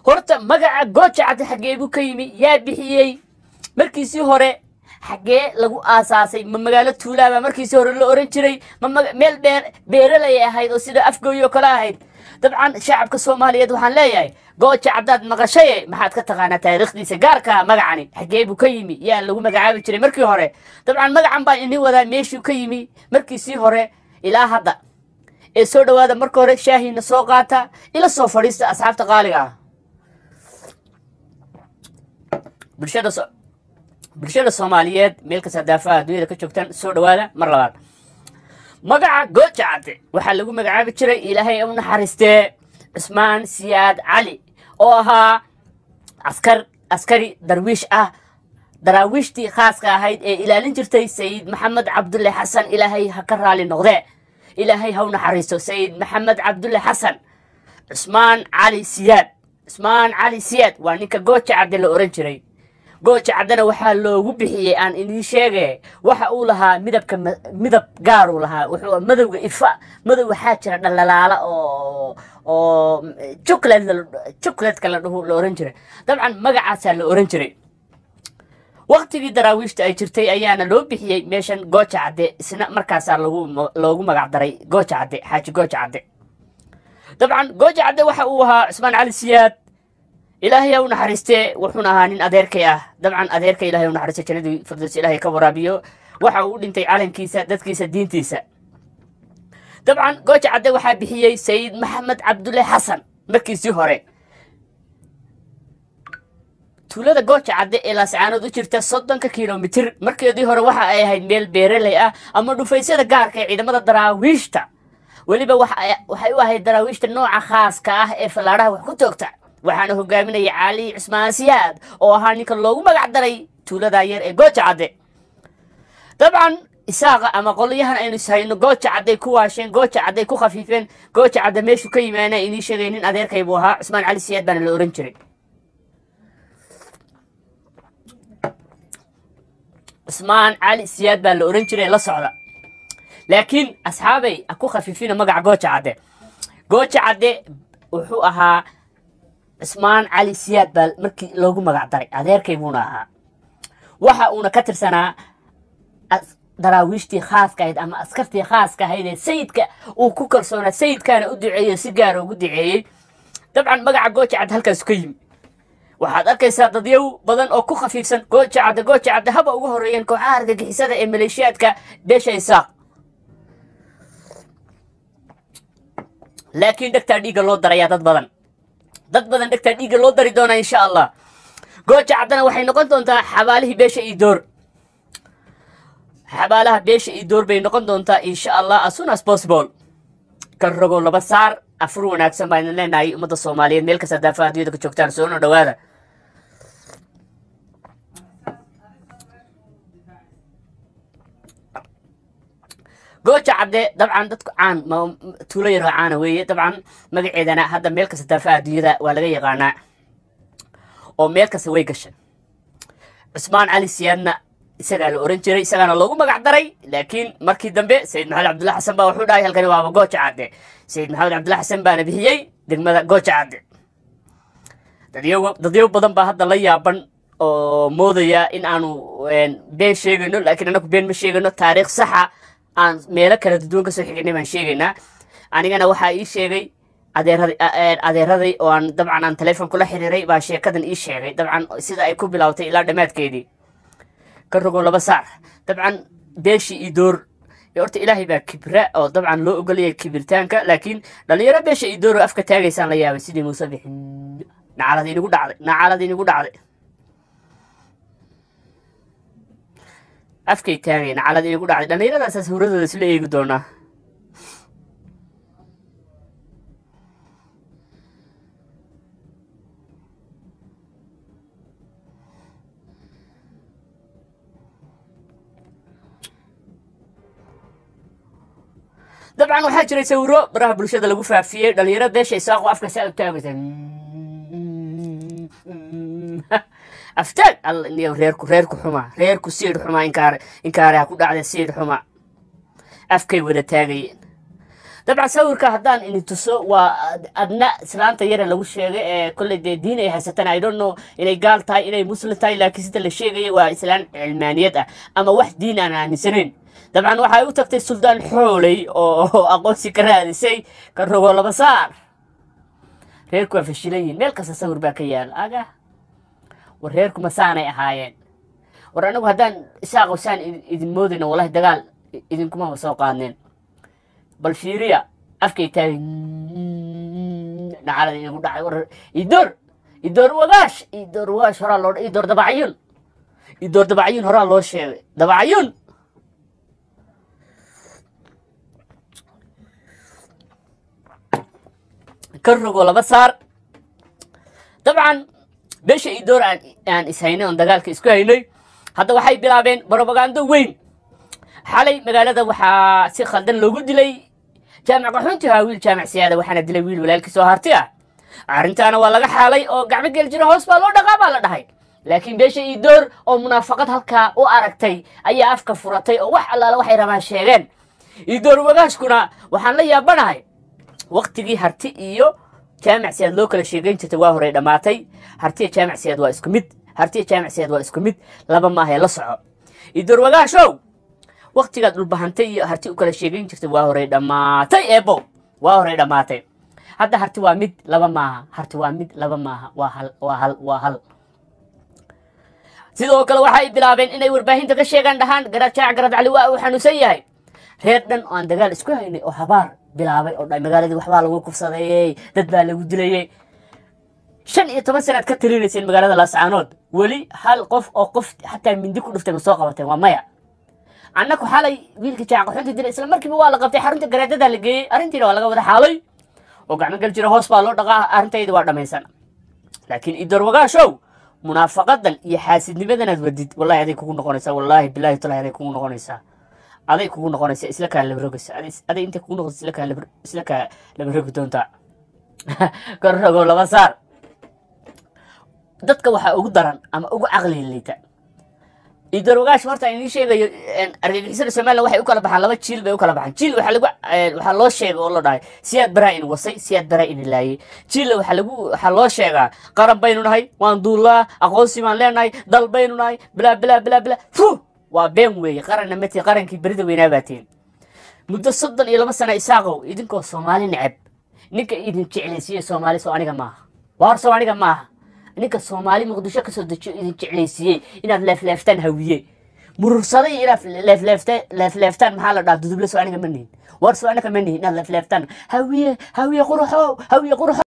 horta magaca gooja cadde xaggee buu ka yimi yaa bixiyey markiisii hore xaggee lagu aasaasay ma magaalo tuulaaba markiisii hore la oran jiray ma maga- meel beer beeralay ahayd oo sida afgooyo kale ahayd dabcan shacabka soomaaliyeed waxaan leeyahay gooja caddaad maqashaye maxaad ka taqaanaa taariikhdiisa gaarka magacani xaggee buu ka yimi yaa lagu magacaabi jiray markii hore dabcan magacan baan idin wadaa meeshuu ka yimi markiisii hore ilaa hadda ee soo dhowaada marka hore shaahiina soo qaata ila soo fadhiista asxaabta qaaliga ah bulshada so- bulshada soomaaliyeed meel kasta daafaha adduunyada ka joogtaan soo dhowaada mar labaad magaca gooja cadde waxaa lagu magacaabi jiray ilaahay u naxariistee cusmaan siyaad cali oo ahaa askar askari darwiish ah daraawiishtii khaaska ahayd ee ilaalin jirtay sayid maxamed cabdulle xasan ilaahay ha ka raali noqdee ilaahay ha u naxariisto sayid maxamed cabdulle xasan cusmaan cali siyaad cusmaan cali siyaad waa ninka gooja cadde la oran jiray gooja caddena waxaa loogu bixiyey aan idiin sheege waxa uu lahaa midabka ma- midab gaaruu lahaa wuxuu madowga ifa madow waxaa jira dhalalaala oo oo chocolate la- chocolatka la dhuhu la oran jiray dabcan magacaasaa la oran jiray waqtigii daraawiishta ay jirtay ayaana loo bixiyey meeshan gooja cadde isna markaasaa lagu loogu magac daray gooja cadde xaaji gooja cadde dabcan gooja cadde waxa uu ahaa cusmaan cali siyaad ilaahay ha u naxariistee wuxuuna ahaa nin adeerkay ah dabcan adeerka ilahay u naxariista jannadii firdaws ilaahay ka waraabiyo waxa uu u dhintay calankiisa dadkiisa diintiisa dabcan gooja cadde waxaa bixiyey sayid maxamed cabdulle xasan markiisii hore tuulada gooja cadde ee laascaanood u jirta soddonka kilomitir markeedii hore waxa ay ahayd meel beeraley ah ama dhufaysyada gaarka ee ciidamada daraawiishta weliba waxa ay- waxay u ahayd daraawiishta nooca khaaska ah ee fallaadhaha wax ku toogta waxaana hogaaminaya cali cusmaan siyaad oo ahaa ninka loogu magac daray tuulada yar ee gooja cadde dabcan isaaqa ama qolyahan aynu ishayno gooja cadday ku waasheen gooja cadday ku khafiifeen gooja cadde meeshuu ka yimaana inii sheegay nin adeerkay buu ahaa cusmaan cali siyaad baana la oran jiray cusmaan cali siyaad baa la oran jiray la socda laakiin asxaabay ha ku khafiifina magaca gooja cadde gooja cadde wuxuu ahaa cusmaan cali siyaad baa markii loogu magac daray adeerkay buuna ahaa waxa uuna ka tirsanaa as- daraawiishtii khaaska ahayd ama askartii khaaska ahayd ee sayidka uu ku kalsoonaa sayidkaana u duceeyey si gaara ugu duceeyey dabcan magaca gooja cadde halkaasu ka yimi waxaad arkaysaa dadyow badan oo ku khafiifsan gooja cadde gooja cadde haba ugu horeeyeen kooxaha argagixisada ee maleeshiyaadka beesha isaaq laakiin dhegtaa dhiigga loo darayaa dad badan dad badan dhegtaa dhiigga loo dari doonaa insha allah gooja caddena waxay noqon doontaa xabaalihii beesha iyo door xabaalaha beesha iyo door bay noqon doontaa insha allah as soon as possible ka rogo laba saar afur wanaagsan baan idin leenahay ummadda soomaaliyeed meel kasta daafaha adduunyada ka joogtaan soo noo dhowaada gooja cadde dabcan dadku caan ma- tuulo yaroo caana weeye dabcan magaceedana hadda meel kasta daafaha adduunyada waa laga yaqaanaa oo meel kasta way gashay cusmaan cali siyaadna isagaa la oran jiray isagaana loogu magac daray laakiin markii dambe sayid maxamed cabdulla xasan baa wuxuu dhahay halkani waaba gooja cadde sayid maxamed cabdulla xasan baana bixiyey degmada gooja cadde dadyo dadyo badan baa hadda la yaaban oo moodaya in aanu een, been sheegayno laakiin anaku been ma sheegayno taariikh saxa aan meelo kala duwan kasoo xignay baan sheegaynaa anigana waxaa ii sheegay adeeraday a- een, adeeraday oo aan dabcan aan teleefon kula xiriiray baa sheekadan ii sheegay dabcan sida ay ku bilowtay ilaa dhammaadkeedii ka rogo laba saac dabcan beeshii iyo door iyo horta ilaahay baa kibra oo dabcan loo ogolaya kibirtaanka laakiin dhalinyaro beesha iyo door oo afka taagaysaan la yaabay sidii muuse bixin nacalad inigu dhacday nacalad inigu dhacday afkay taagay nacalad inigu dhacday dhallinyaradaasa suuradooda isla eegi doonaa dabcan waxaa jiray sawiro baraha bulshada lagu faafiyey dhalinyaro beesha isaaqo afka saa u taagaysa aftaag alla niyo reerku reerku xuma reerku siidh xuma inkaar inkaaraha ku dhacda siidh xuma afkay wada taagayeen dabcan sawirka haddaan ini tuso waa adna islaanta yare lagu sheegay ee kolley dee diin ay haysataan i don't know inay gaal tahay inay muslim tahay laakiin sida la sheegaya waa islaan cilmaaniyad ah ama wax diin aan aaminsanayn dabcan waxay u tagtay suldaan xooley oo aqoonsi ka raadisay ka rogo laba saar reerku waa fashilan yihin meel kasta sawir baa ka yaala aga war reerkuma saanay ahaayeen war anagu haddaan isaaqo saan idin moodayna wallahi dagaal idinkumaba soo qaadneen bal fiiriya afkay taagay dhacalada igu dhacay war idoor idoor wagaash idoor wagaash horaa loo idoor dabacyun idoor dabacyun horaa loo sheegay dabacyun ka rogo laba saar dabcan beesha idoor aan aan ishaynay oon dagaalka isku haynay hadda waxay bilaabeen brobagando weyn xalay magaalada waxaa si khaldan loogu dilay jaamac qaxoonti ahaa wiil jaamac siyaada waxaana dilay wiil walaalkiis oo harti ah arrintaana waa laga xaalay oo gacmo gel jiro hoos baa loo dhaqaa baa la dhahay laakiin beesha idoor oo munaafaqad halkaa u aragtay ayaa afka furatay oo wax allaala waxay rabaan sheegeen idoor wagaashkuna waxaan la yaabanahay waktigii harti iyo jaamac siyaad loo kala sheegayn jirtay waa horey dhammaatay hartiya jaamac siyaad waa isku mid hartiya jaamac siyaad waa isku mid laba maahae la soco idoor wagaashow waktigaad dhulbahantay iyo harti u kala sheegayn jirtay waa horey dhammaatay eebo waa horey dhammaatay hadda harti waa mid laba maaha harti waa mid laba maaha waa hal waa hal waa hal sidoo kale waxay bilaabeen inay warbaahinta ka sheegaan dhahaan garad jaac garad cali waa uu xanuunsan yahay reer dhan oo aan dagaal isku haynay oo habaar bilaabay oo dhahay magaaladii waxbaa lagu kufsadeeyey dad baa lagu dilayey shan iyo toban sanaad ka talinayseen magaalada laascaanood weli hal qof oo qof xataa mindi ku dhuftay ma soo qabateen waa maya annaku xalay wiilkii jaacaqaxunta dilay isla markiiba waa la qabtay xarunta garaadadaa la geeyey arrintiina waa laga wada xaalay oo gacmo gal jira hoos baa loo dhaqaa arrintayda waa dhammaysan laakiin idoor wagaashow munaafaqadan iyo xaasidnimadanaad wadid wallahi aday kugu noqonaysaa wallaahi bilaahi talahi aday kugu noqonaysaa aday kugu noqonaysaa isla kaa labarogaysa aday intay kugu noqonaysa isla kaa labar isla kaa labarogi doontaa kor rogo laba saar dadka waxaa ugu daran ama ugu caqliga liita idoor wagaash horta aan idiin sheegayo argagixisada somaliland waxay u kala baxaan laba jiil bay u kala baxaan jiil waxaa lagu waxaa loo sheegay oo la dhahay siyaad baraa in wasay siyaad baraa in laayay jiilla waxaa lagu waxaa loo sheegaa qaran baynu nahay waan duullaa aqoonsi baan leenahay dal baynu nahay bilaa bilaa bilaa bilaa fu waa been weeye qaranna mati qarankii berida weynaa baateen muddo soddon iyo laba sana isaaqow idinkoo soomaali neceb ninka idin jeclaysiiye soomaali soo aniga maaha waa hor soo aniga maaha ninka soomaali muqdisho kasoo dejiyo idin jeclaysiiyey inaad leefleeftaan hawiye murursaday inaad leefleefta leefleeftaan maxaa la dhaha duduble soo aniga ma nihin war soo aniga ma nihin inaad leefleeftaan hawiye hawiye quruxow hawiye quruxow